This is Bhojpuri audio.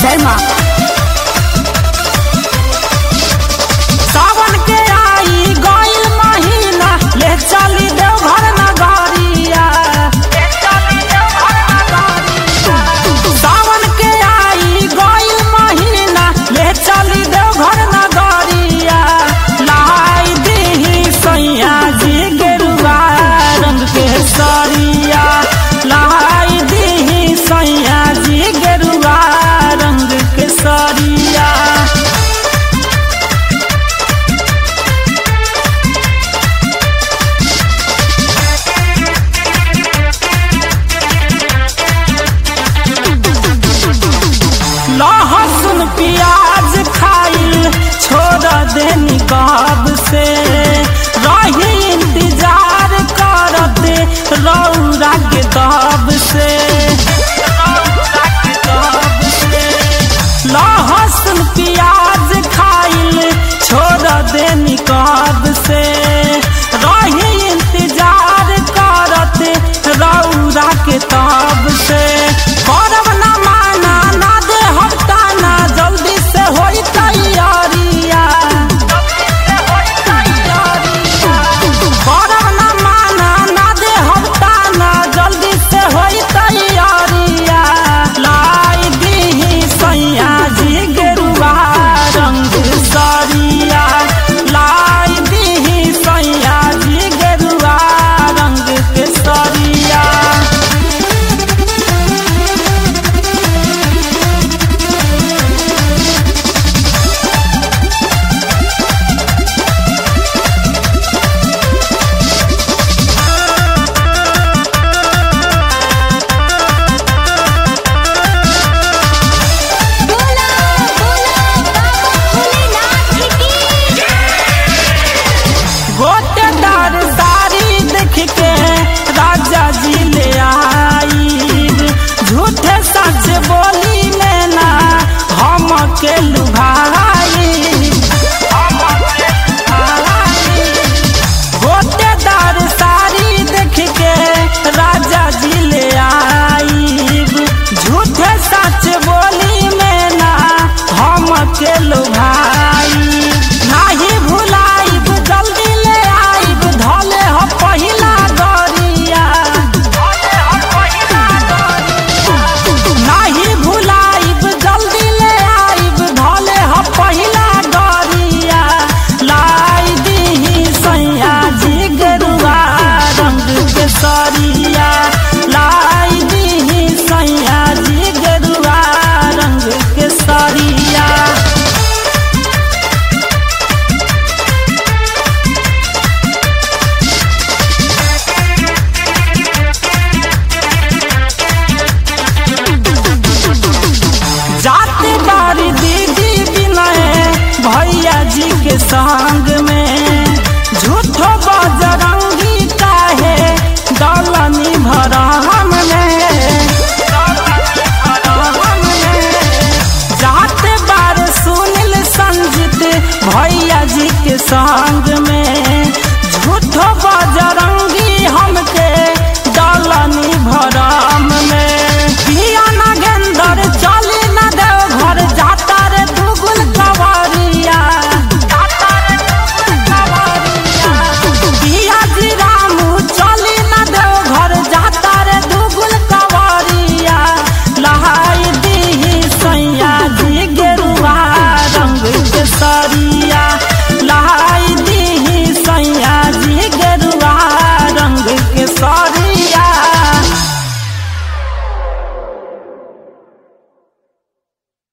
जय माँ सावन के आई गईल महीना ले चली देवघर नगरिया ले चली देवघर नगरिया सावन के आई गईल महीना ले चली देवघर नगरिया लाई दीही सैया जी गेरुआ रंग के सरिया लाई दीही सैया जी गेरुआ रंग के सरिया लहसुन प्याज खाइल छोड़ देनी कब से रही इंतजार करते रौरा के दब से लहसुन प्याज खाइल छोड़ देनी कब से रही इंतजार करते रौरा के तब से करब ना माना ना दे हफ्ताना जल्दी से होई तैयारिया करब ना माना ना दे हफ्ताना जल्दी से होई तैयारिया लाई दीही सैया जी गेरुआ रंग सरिया लाई दीही सैया जी गेरुआ रंग के सरिया बोला बोला बाबा भोलेनाथ की गोटेदार साड़ी देख के राजा जी ले आई झूठे सच बोली में ना हम के लुभाई गोटेदार साड़ी देख के राजा जी ले आई झूठे सच बोली में ना हम के लुभाई नाही भुलाइब जल्दी ले आइब धले हो पहिला गरिया नाही भुलाइब जल्दी ले आइब धले हो पहिला गरिया लाई दीही सैया जी गेरुआ रंग के सरिया लाई दीही सैया जी गेरुआ रंग के सरिया जाते बारी दीदी बिनय भैया जी के संग में झूठो बजरंगी काहे दौलनी भरम में जाते बार सुनिल संजित भैया जी के संग में